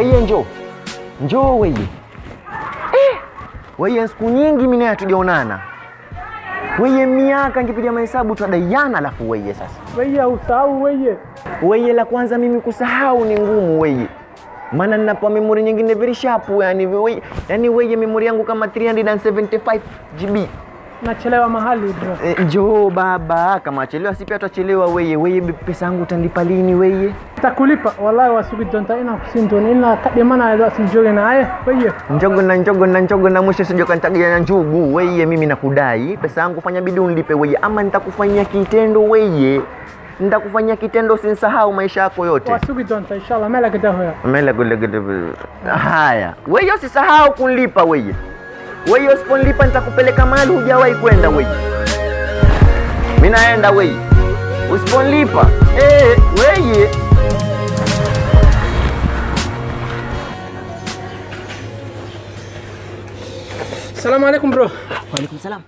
Weye njoo. Njoo weye. Eh, weye siku nyingi mimi naye hatujaonana. Weye miaka ngipiga mahesabu twadaiana alafu weye sasa. Weye usahau weye. Weye la kwanza mimi kusahau ni ngumu weye. Maana ninapo memory nyingine very sharp yani weye, yani weye memory yangu kama 375 GB. Nachelewa mahali bro. E, njoo baba, kama achelewa si pia tutachelewa weye. Weye pesa yangu utanipa lini weye? Takulipa wallahi wasugi donta ina kusindoni ina kademana ya sinjoge na aye weye. Njogo na njogo na njogo na mwisho sije kanitagia na njugu weye, mimi nakudai pesa yangu, fanya bidii unilipe weye, ama nitakufanyia kitendo weye, nitakufanyia kitendo, sinsahau maisha yako yote. Wasugi donta inshallah mela kita hoya. Mele gule gule. Haya, weye usisahau kunilipa weye, weye usiponilipa nitakupeleka mahali hujawahi kwenda weye. Mimi naenda weye, usiponilipa eh, weye Salamu alaikum bro. Waalaikum salam.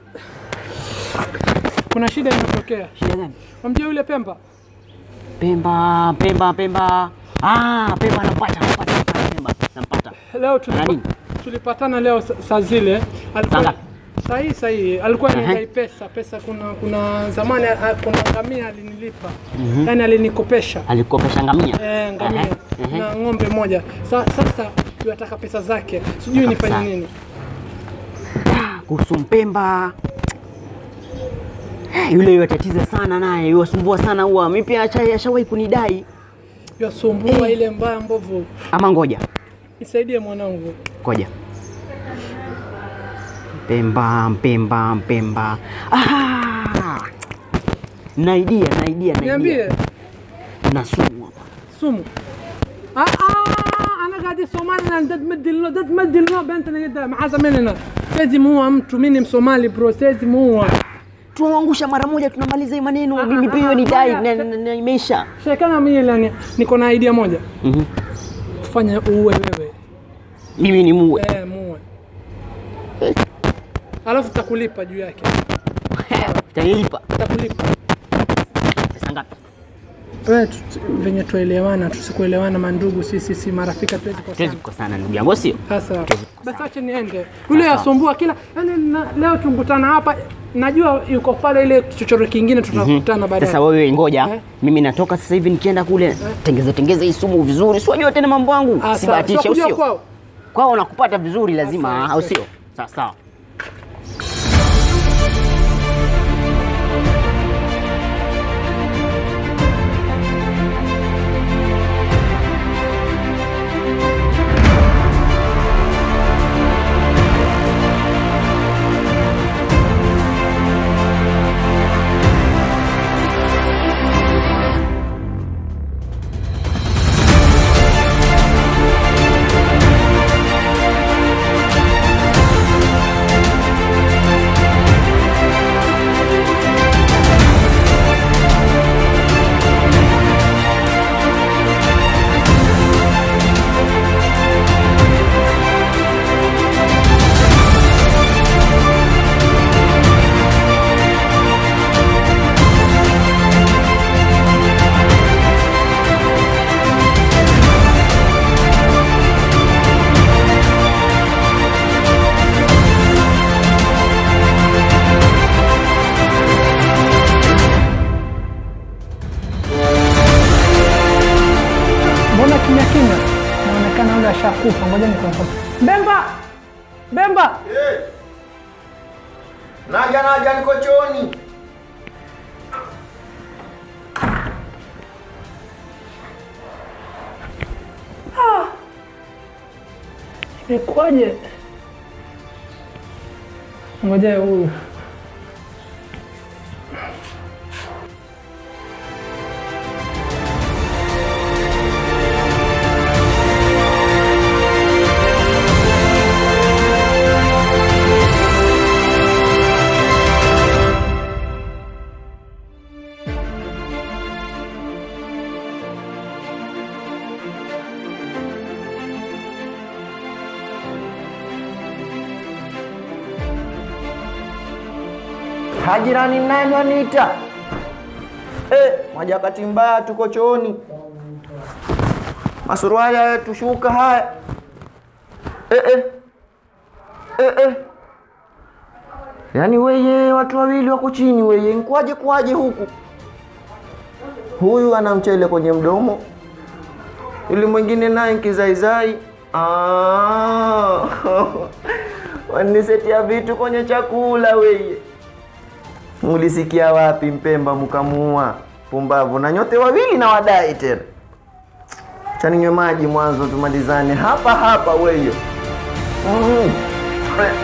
Kuna shida imetokea. Shida gani? Wamjua yule Pemba? Pemba, Pemba, Pemba. Ah, Pemba nampata, nampata, nampata Pemba. Nampata. Leo tulipa, nini? tulipatana leo sa- saa zile. Saa ngapi? Sahi sahi alikuwa Ehe. anidai pesa pesa. Kuna kuna zamani ah, kuna ngamia alinilipa yani alinikopesha Alikopesha ngamia. eh, ngamia Ehe, ehe. na ng'ombe moja. Sa, sasa yataka pesa zake, sijui nifanye Kabisa. nini. Ah, Kuhusu Mpemba. Eh, Yule yatatiza sana naye, yuwasumbua sana huwa. Mimi pia asha- ashawahi kunidai. Yasumbua ile mbaya mbovu. Ama ngoja, Nisaidie mwanangu. ngoja. Mpemba, Mpemba, Mpemba. Ah! Na idea, na idea, na Niambie idea. Na sumu hapa. sumu. Ah ah ana قاعد Somali na dad madilno dad madilno bentana yada mahaza menena. Siwezi muua mtu, mimi ni Msomali bro, siwezi muua. Tunaangusha mara moja tunamaliza hii maneno. Mimi pia hiyo ni dai na- na- na imeisha. Shekana mimi lani niko na idea moja. Mhm. Fanya uwe wewe. Mimi ni muue. Eh, muue. Alafu takulipa juu yake. Utanilipa Takulipa. pesa ngapi? Wewe tu- tu- venye tuelewana, tusikuelewana mandugu, sisi si marafiki, hatuwezi Tuwezi kukosana. kukosana ndugu yangu, sio? Sasa basi acha niende. Yule yasumbua kila yani, na, leo tukutana hapa, najua yuko pale ile chochoro kingine, tutakutana baadaye. Sasa wewe ngoja, Eh? mimi natoka sasa hivi nikienda kule tengeza tengeza hii sumu vizuri, si wajua tena mambo yangu, Ah, sawa. sibahatisha, Sio kujua usio kwao. kwao nakupata vizuri lazima, sawa, au sawa. sio? Sawa sawa. Mbona kimya kimya? Naonekana yule ashakufa. Ngoja nikamfuata. Bemba! Bemba! Naja naja, niko chooni. Imekuwaje? Ngoja huyu. Hajirani nani waniita? Eh, maja wakati mbaya tuko chooni. masuruali haya tushuka haya eh, eh. Eh, eh. Yaani weye watu wawili wako chini weye, nkwaje kwaje huku? Huyu ana mchele kwenye mdomo, yule mwingine naye kizaizai. Ah. Wanisetia vitu kwenye chakula weye. Mulisikia wapi Mpemba mkamuua? Pumbavu na nyote wawili na wadai tena. Chaninywe maji mwanzo tumalizane hapa hapa weye. Mm.